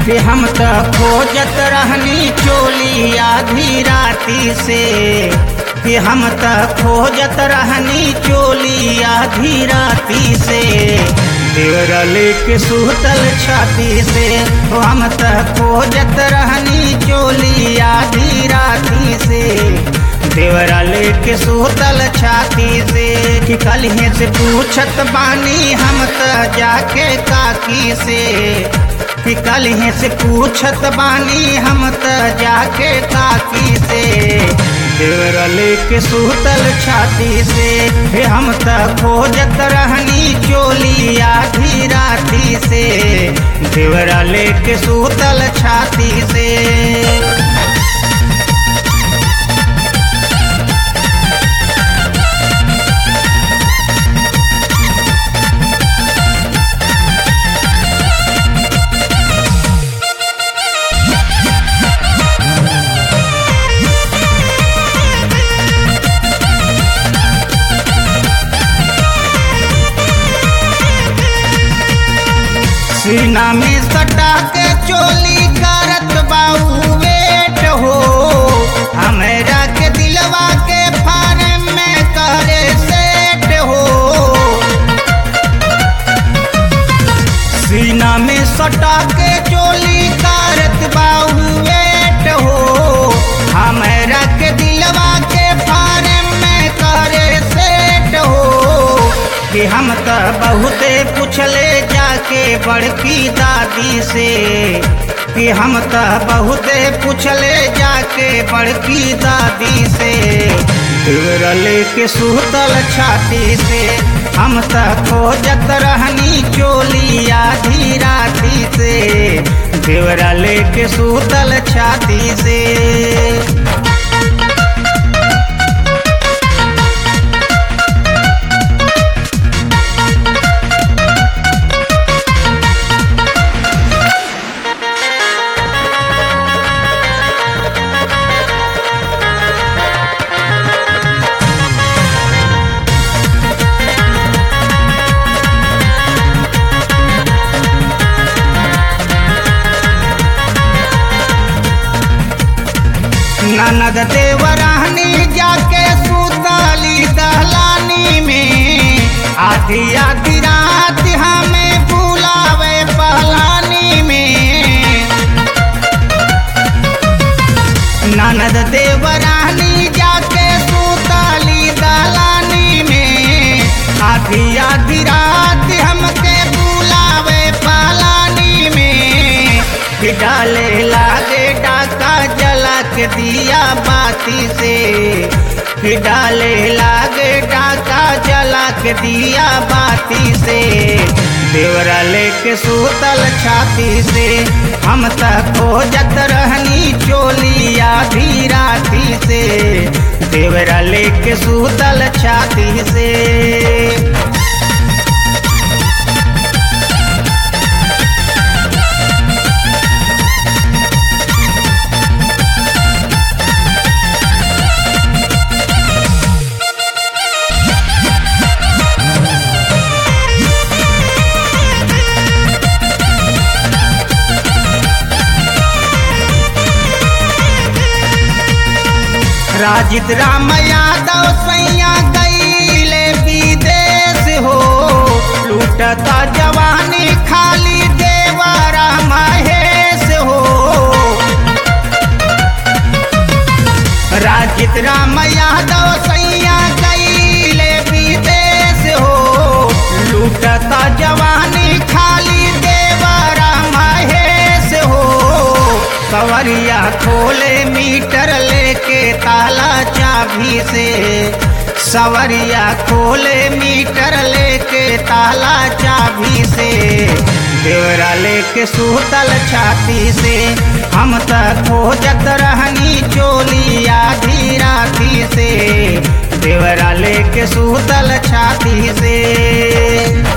कि हम त खोजत रहनी चोली आधी राती से कि हम त खोजत रहनी चोली आधी राती से देवरा लेके सुतल छाती से ओ हम त खोजत रहनी चोली आधी राती से देवरा लेके सुतल छाती से कि कलिहे से पूछत बानी हम त जाके काकी से कि कलिहे से पूछत बानी हम त जाके काकी से देवरा लेके सुतल छाती से हे हम त खोजत रहनी चोली आधी राती से देवरा लेके सुतल छाती से सीना में सटा के चोली करत बाऊ वेट हो हमरा के दिलवा के फार्म में करे सेट हो सीना में सटा के चोली करत बाऊ वेट हो हमरा के दिलवा के फार्म में करे सेट हो कि हम त बहुते पूछले जाके बड़की दादी से कि हम त बहुते पूछले जाके बड़की दादी से देवरा लेके सुतल छाती से हम त खोजत रहनी चोली आधी राती से देवरा लेके सुतल छाती से ननद देवरानी जाके सुताली दहलानी में आधी आधी रात हमें बुलावे पहलानी में ननद देवरानी जाके सुताली दहलानी में आधी आधी रात हमके बुलावे पहलानी में कि डाले लागे डाका जला के दिया बाती से कि डाले लागे डाका जला के दिया बाती से देवरा लेके सुतल छाती से हम तक खोजत रहनी चोली आधी राती से देवरा लेके सुतल छाती से राजित राम यादव सैया गईले विदेश हो लूटता जवानी खाली देवरा महेश हो राजित राम यादव सैया गईले विदेश हो लूटता जवानी खाली देवरा महेश हो सवरिया खोले मीटर लेके ताला चाबी से सवरिया खोले मीटर लेके ताला चाबी से देवरा लेके सुतल छाती से हम तक खोजत रहनी चोली आधी राती से देवरा लेके सुतल छाती से